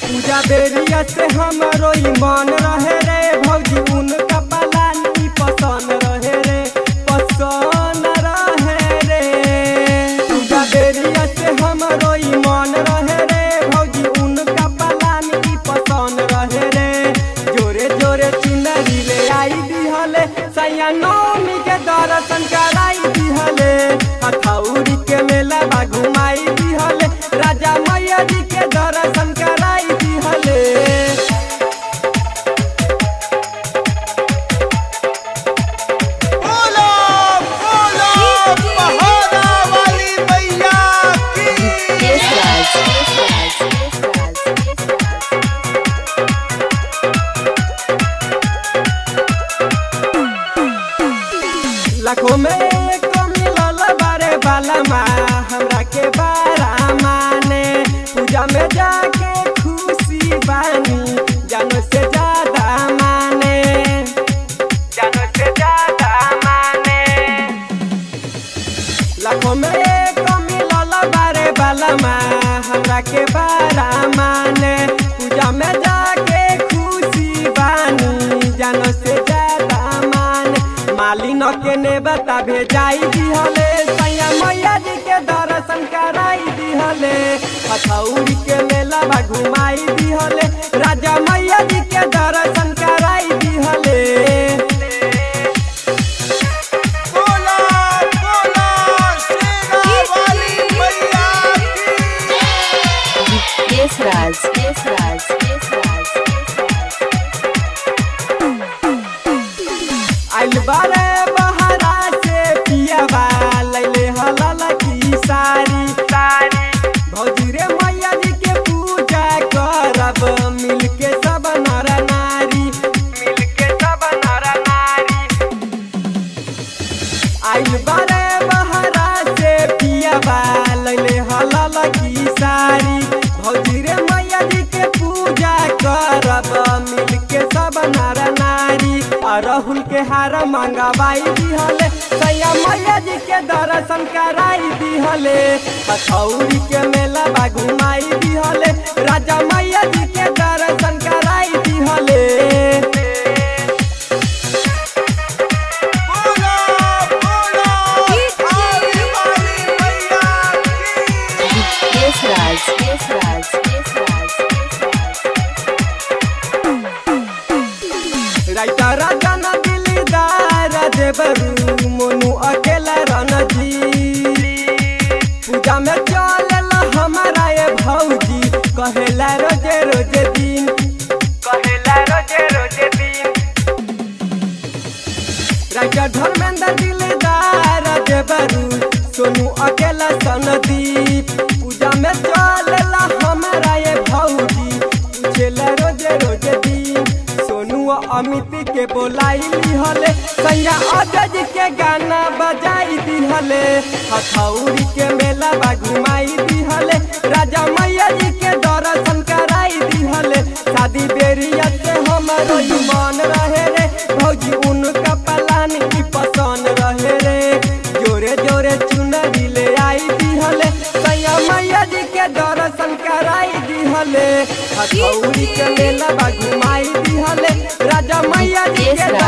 पूजा बेरिया से हमरो ईमान रहे रे भौजी उनका पलानी पसंद रहे रे पसंद रहे रे पूजा बेरिया से हमरो ईमान रहे रे भौजी उनका पलानी पसंद रहे रे जोरे जोरे चुनरी ले आई दिहले सैया नौमी के दर्शन कराई दिहले हथौड़ी के मेला बा घुमाई दिहले राजा मैया जी के दर्शन कराई दिहले बोलो बोलो पहाड़ा वाली मैया की Yes, Raj. Yes, Raj. Yes, Raj. Yes, Raj. लाखों में एक मिलल बारे बाला माँ हमरा के बारा माने पूजा में जाके खुशी बानी जानो से ज्यादा माने जानो से ज्यादा माने लाखों में एक मिलल बारे बाला माँ हमरा के बारा माने पूजा में जाके खुशी बानी जानो से ज्यादा माने मालिन के ने बता भेजाई दिहले सैया मैया जी के दर्शन कराई दिहले हथौड़ी के मेला बा घुमाई दिहले राजा मैया जी के दर्शन कराई दिहले बोला बोला शेरा वाली मैया की Yes, Raj. Yes, Raj. Yes, Raj. आइल बारे बहरा से पियावा लैले हलल की सारी सारी भौजी रे मैया जी के पूजा करब मिल के सब नर नारी मिल के सब नर नारी आइल बारे बहरा से पियावा लैले हलल की सारी भौजी रे मैया जी के पूजा करब मिल के सब नर नारी अरहुल के हार मंगवाई दिहले सैया मैया जी के दर्शन कराई दिहले हथौड़ी के मेला बा घुमाई दिहले राजा मैया जी के दर्शन कराई दिहले बोला बोला पहाड़ी वाली मैया की Yes, Raj. Yes, Raj. Yes, Raj. Yes, Raj. राइता राजा न दिलदार देवरू मोनू अकेला रणजी पूजा में चल हमारा ये भौजी कहेला रोजे रोजे दिन कहेला रोजे रोजे दिन राजा धर्मेंद्र दिलदार देवरू सोनू अकेला सनदीप पूजा में चल हमारा ये भौजी पूछेला रोजे रोजे दिन सोनू और अमित के बोलाई दिहले सैया अजय जी के गाना बजाई दिहले हथौड़ी के मेला बा घुमाई दिहले राजा मैया जी के दर्शन कराई दिहले शादी बेरिया से हमारो ईमान रहे रे भौजी उनका पलान की पसंद रहे रे जोरे जोरे चुनरी ले आई दिहले सैया मैया जी के दर्शन कराई दिहले हथौड़ी के मेला बा घुमाई दिहले राजा मैया जी Yes, के Raj.